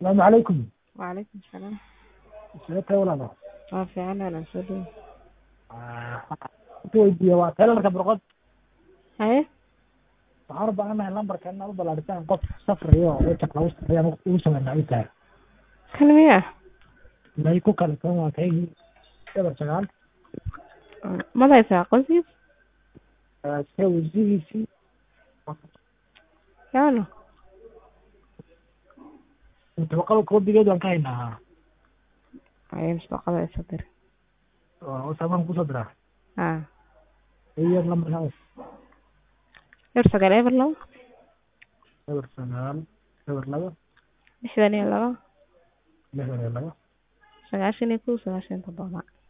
asalaamu calaykum Waalaikum salaam. sidee tahay walaalo Waa fiican walaal soo dhaweey. ku weydiiye waa teelarka burqod Haye? waxaan u baahanahay lambarka inaad u ballaadhisaan qof safrayo oo wajaq lagu safrayo ama ugu sameynaa ay tahay Kan miya? may ku kala toban waa kaygii eber sagaal Madaysaa qoyskiis? see wasigiisii Yaano. mutafaqada koobigeed waan ka haynaa Haye mustaqada isa dir. samaan kusoo diraa Ha. iyo lambarka Eber sagaal eber labo. eber sagaal eber laba Lixdan iyo labo. lixdan iyo laba Sagaashan iyo kow sagaashan iyo toddoba.